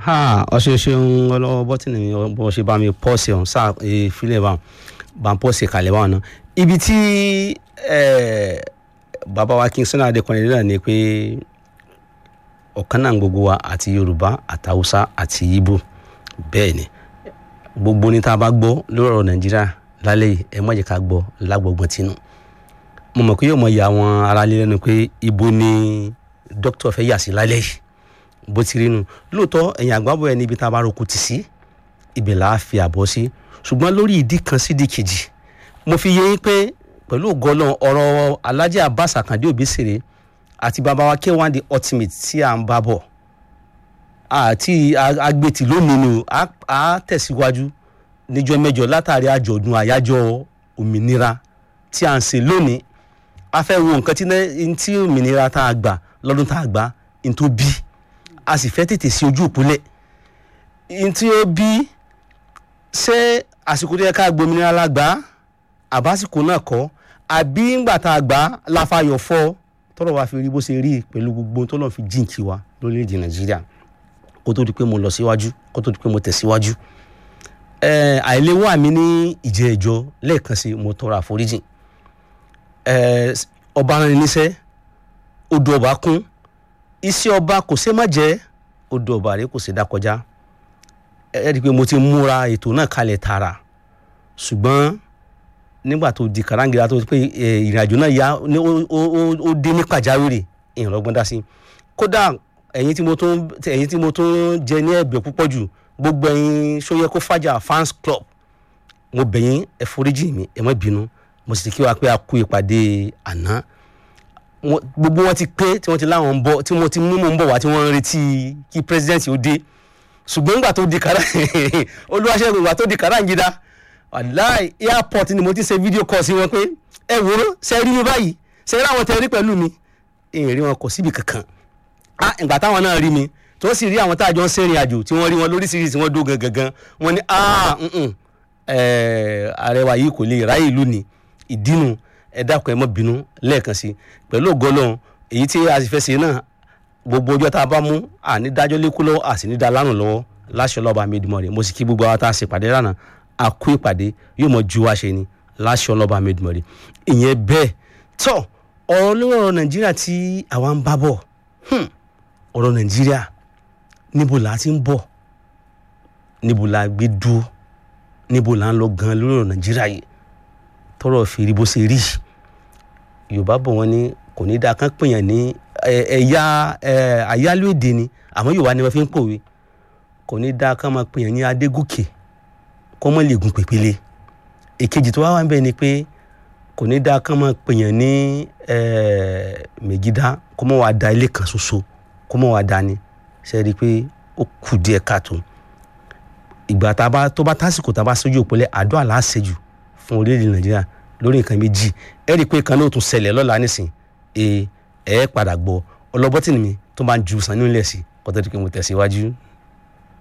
ha ọṣẹ ṣeun ọlọ́wọ́ bọ́tìnì bọ́ ṣe bá mi pọ́ọ̀sì ọ̀hún sáà ìfilẹ̀ bá bá ń pọ́ọ̀sì kalẹ̀ báwọn náà ibi tí bàbá wa King Sunny Adé kọrin náà ni pé ọ̀kan náà gbogbo wa àti Yorùbá àtàwùsá àti Ìgbò bẹ́ẹ̀ ni gbogbo ní tá a bá gbọ́ lórí ọ̀rọ̀ Nàìjíríà lálẹ́ yìí ẹ má jẹ́ ká gbọ́ lágbọ̀gbọ̀n tinú mo mọ̀ pé yóò mọ ìyá àwọn aráalé lẹ́nu pé ibo ni dókítà fẹ́ yà sí lálẹ́ yìí bó ti rí nu lóòótọ́ ẹ̀yìn àgbábọ̀ ẹni ibi tá a bá roko tì sí ibẹ̀ là á fi àbọ̀ sí ṣùgbọ́n lórí ìdí kan sídìí kejì mo fi yé yín pé pẹ̀lú ògọ́lọ́ ọ̀rọ̀ Alhaji Abbas Akande Obesere àti bàbá wa K1 the ultimate tí à ń bá bọ̀ àti agbètì lónìí ni a tẹ̀síwájú níjọ́ mẹ́jọ látàrí àjọ̀dún àyájọ́ òmìnira tí à ń ṣe lónìí a fẹ́ wo nǹkan tí òmìnira tá a gbà lọ́dún tá a gbà ní tó bí a sì fẹ́ tètè sí ojú òpólẹ̀ ní tí ó bí ṣé àsìkò tó yẹ ká gbòmìnira la gbà àbásìkò náà kọ́ àbí ńgbà tá a gbà láfàyọ̀ fọ́ tọ́rọ̀ wa fi rí bó ṣe rí pẹ̀lú gbogbo tó lọ́n fi jíǹkì wa lórílẹ̀‐èdè nàìjíríà kó tó di pé mo lọ síwájú kó tó di pé mo tẹ̀síwájú àìléwọ́ àmì ní ìjẹ́ ẹjọ́ lẹ́ẹ̀kan sí mo tọrọ àforíjì ọba rán ni níṣẹ́ odò ọba kún iṣẹ́ ọba kò ṣe má jẹ́ odò ọba rẹ kò ṣe dá kọjá ẹ rí i pé mo ti múra ètò náà kalẹ̀ tààrà ṣùgbọ́n nígbà tó di kàráǹgìrà tó pé ìrìnàjò náà yá ó dé ní pàjáwìrì ìrànlọ́gbọ́n dá sí kódà ẹ̀yin tí mo tún ẹ̀yin tí mo tún jẹ ní ẹ̀bẹ̀ púpọ̀ jù gbogbo ẹ̀yin sóyẹ kó fàjà fans club mo bẹ̀ yín ẹ foríjì mi ẹ má bínú mo sì kí wa pé a kú ìpàdé àná gbogbo wọn ti pé tí wọn ti láwọn ń bọ̀ tí wọn ti mú mọ ń bọ̀ wá tí wọn ń retí kí president ó dé ṣùgbọ́n nígbà tó di kàrá olúwaṣẹ́gun ìgbà tó di kàràǹgídá wàláì airport ni mo ti ṣe fídíò call sí wọn pé ẹ wò ó ṣe rí mi báyìí ṣe rí àwọn tẹ rí pẹ̀lú mi èèyàn rí wọn kò síbi kankan ah ìgbà táwọn náà rí mi tó sì rí àwọn tá a jọ ń ṣèrìn àjò tí wọ́n rí wọn lóríṣiríṣi wọ́n dó gangan wọ́n ní ah ààrẹ wa yìí kò lè ráyè ìlú ni ìdínú ẹ dákun ẹ má bínú lẹ́ẹ̀kan sí pẹ̀lú ògọ́lọ́hún èyí tí a sì fẹ́ ṣe náà gbogbo ọjọ́ tá a bá mú àní dájọ́ lékú lọ́wọ́ àti ní da lánàá lọ́wọ́ láṣọ lọ́ba Amẹ́dùmarè mo sì kí gbogbo àwọn tá a ṣèpàdé lánàá a kú ìpàdé yóò mọ ju wá ṣe ni láṣọ lọ́ba Amẹ́dùmarè ìyẹn bẹ́ẹ̀ tọ́ ọ̀rọ̀ lórí ọ̀rọ̀ Nàìjíríà tí àwa ń bá bọ̀ ọ̀rọ̀ Nàìjíríà níbo là á ti ń bọ̀ níbo là á gbé dúró níbo là ń lọ gan lórí ọ̀rọ̀ Nàìjíríà yìí tọrọ fi rí bó ṣe rí Yorùbá bọ̀ wọ́n ní kò ní dáa kán pèèyàn ní ẹ̀yà àyálò èdè ni àmọ́ Yorùbá ni wọ́n fi ń pòwe kò ní dáa kán máa pèèyàn ní Adégòkè kó mọ́ lè gun pèpele èkejì tó wá wá ń bẹ̀ ni pé kò ní dáa kán máa pèèyàn ní Mègídá kó mọ́ wàá da ilé kan ṣoṣo kó mọ́ wàá da ni ṣe rí i pé ó kù díẹ̀ káàtó ìgbà tá a bá tó bá tásìkò tá a bá sójú òpólẹ̀ àdó àlàáṣejù fún orílẹ̀-èdè Nàìjíríà lórí nǹkan méjì ẹ rí i pé kan náà tún ṣẹlẹ̀ lọ́la nísìn ẹ ẹ padà gbọ́ ọlọ́bọ́tì mi tó bá ń ju sàn nílẹ̀ sí kọ́tọ́ di pé mo tẹ̀síwájú.